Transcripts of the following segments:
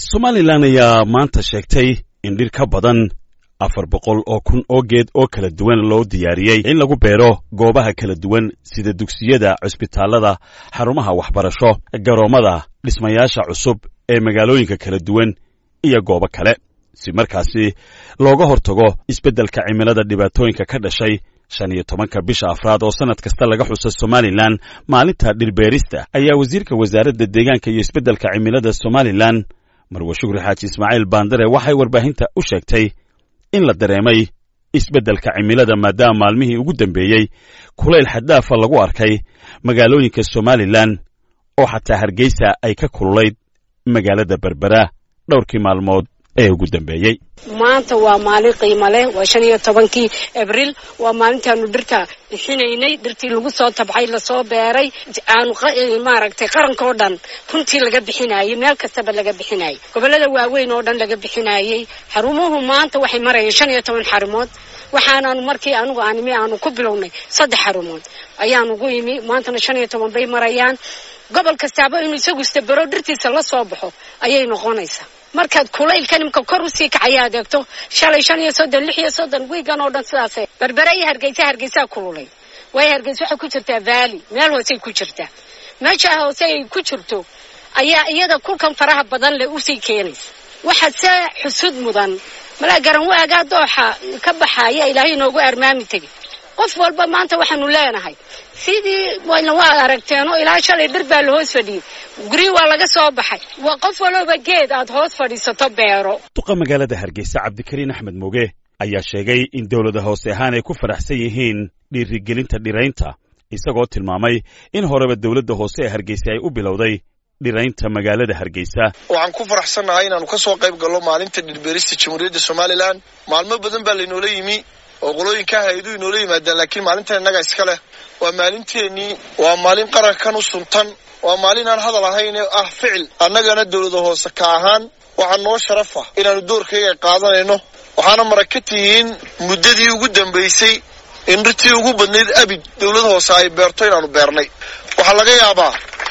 somalilan ayaa maanta sheegtay in dhir ka badan afar boqol oo kun oo geed oo kala duwan loo diyaariyey in lagu beero goobaha kala duwan sida dugsiyada cusbitaallada xarumaha waxbarasho garoommada dhismayaasha cusub ee magaalooyinka kala duwan iyo goobo kale si markaasi looga hortago isbeddelka cimilada dhibaatooyinka ka dhashay shan iyo tobanka bisha afraad oo sannad kasta laga xuso somalilan maalinta dhirbeerista ayaa wasiirka wasaaradda deegaanka iyo isbeddelka cimilada somalilan marwe shukri xaaji ismaaciil baandare waxay warbaahinta u sheegtay in la dareemay isbeddelka cimilada maadaama maalmihii ugu dambeeyey kulayl xaddaafa lagu arkay magaalooyinka somalilan oo xataa hargeysa ay ka kululayd magaalada berbera dhowrkii maalmood ee ugu dambeeyey maanta waa maalin qiimo leh waa shan iyo tobankii abriil waa maalintaanu dhirta bixinaynay dhirtii lagu soo tabxay lasoo beeray aanu maaragtay qarankao dhan runtii laga bixinayey meel kastaba laga bixinayay gobollada waaweyn oo dhan laga bixinayey xarumuhu maanta waxay marayeen shan iyo toban xarumood waxaanaanu markii anugu aanimi aanu ku bilownay saddex xarumood ayaanu gu yimi maantana shan iyo toban bay marayaan gobol kastaaba inuu isagu istabero dhirtiisa la soo baxo ayay noqonaysaa markaad kulaylkan imka kor usii kacaya adeegto shalay shan iyo soddon lix iyo soddon wiigan oo dhan sidaase berbere iyo hargeysa hargeysaa kululay waayo hargeysa waxay ku jirtaa vaali meel hoosey ku jirtaa meesha hoose ay ku jirto ayaa iyada kulkan faraha badan leh usii keenaysa waxaa see xusud mudan malaa garan waagaa dooxa ka baxaya ilaahay inoogu armaami tegay qof walba maanta waxaanu leenahay sidii wayna waa aragteenoo ilaa shalay dhir baa la hoos fadhiyey guryi waa laga soo baxay waa qof walooba geed aad hoos fadhiisato beero duqa magaalada hargeysa cabdikariin axmed moge ayaa sheegay in dowlada hoose ahaan ay ku faraxsan yihiin dhiirigelinta dhiraynta isagoo tilmaamay in horeba dowladda hoose ee hargeysa ay u bilowday dhiraynta magaalada hargeysa waxaan ku faraxsannahay inaannu ka soo qayb gallo maalinta dhirbeerista jamhuuriyadda somalilan maalmo badan baa laynoola yimi oo qolooyinka hay-aduhu inoola yimaadaan laakiin maalintan innaga iska leh waa maalinteennii waa maalin qarankan u suntan waa maalin aan hadal ahayn ee ah ficil annagana dowlada hoose ka ahaan waxaa noo sharafa inaannu doorkayga qaadanayno waxaana marag ka tihiin muddadii ugu dambaysay in dhirtii ugu badnayd abid dowlada hoose ay beerto inaannu beernay waxaa laga yaabaa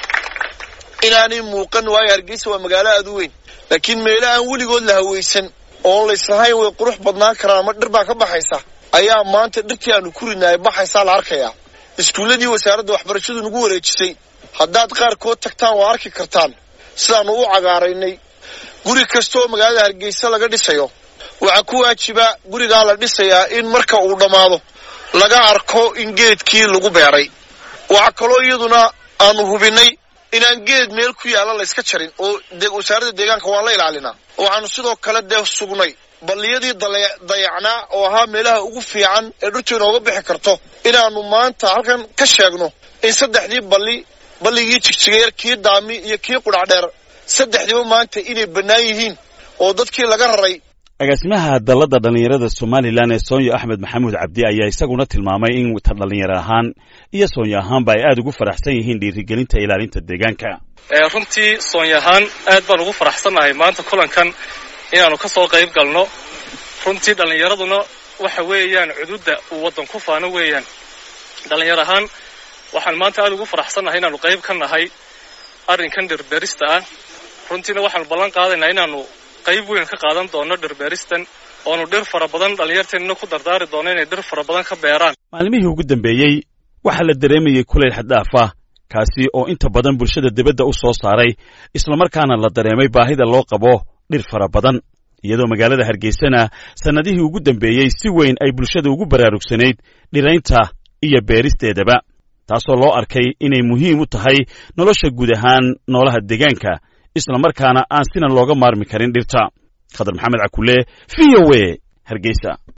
inaanay muuqan waayo hargeysa waa magaalo aad u weyn laakiin meelo aan weligood la hawaysan oon layslahayn way qurux badnaan karaan ama dhir baa ka baxaysa ayaa maanta dhirtii aanu ku ridnaay baxaysaa la arkayaa iskuulladii wasaaradda waxbarashadu nagu wareejisay haddaad qaarkood tagtaan waa arki kartaan sidaannu u cagaaraynay guri kasta oo magaalada hargeysa laga dhisayo waxaa ku waajiba gurigaa la dhisayaa in marka uu dhammaado laga arko in geedkii lagu beeray waxaa kaloo iyaduna aanu hubinnay inaan geed meel ku yaalla layska jarin oo wasaaradda deegaanka waan la ilaalinaa waxaanu sidoo kale dee sugnay balliyadii dayacnaa oo ahaa meelaha ugu fiican ee dhirtu inooga bixi karto inaannu maanta halkan ka sheegno in saddexdii balli balligii jigjigeer kii daami iyo kii qudhacdheer saddexdiiba maanta inay bannaan yihiin oo dadkii laga raray agaasimaha dalladda dhallinyarada somalilan ee soonyo axmed maxamuud cabdi ayaa isaguna tilmaamay in ta dhallinyaro ahaan iyo soonyo ahaanba ay aad ugu faraxsan yihiin dhiirigelinta ilaalinta deegaanka runtii soonyo ahaan aad baan ugu faraxsannahay maanta kulankan inaannu ka soo qayb galno runtii dhallinyaraduna waxa weeyaan cududda uu waddan ku faano weeyaan dhallinyar ahaan waxaan maanta aad ugu faraxsannahay inaannu qayb ka nahay arrinkan dhirbeerista ah runtiina waxaanu ballan qaadaynaa inaannu qayb weyn ka qaadan doono dhirbeeristan oonu dhir fara badan dhallinyarteennina ku dardaari doono inay dhir fara badan ka beeraan maalmihii ugu dambeeyey waxaa la dareemayey kulayl xaddaaf ah kaasi oo inta badan bulshada dibadda u soo saaray islamarkaana la dareemay baahida loo qabo dhir fara badan iyadoo magaalada hargeysana sannadihii ugu dambeeyey si weyn ay bulshada ugu baraarugsanayd dhiraynta iyo beeristeedaba taasoo loo arkay inay muhiim u tahay nolosha guud ahaan noolaha deegaanka islamarkaana aan sinan looga maarmi karin dhirta khadar maxamed cakule v o e hargeysa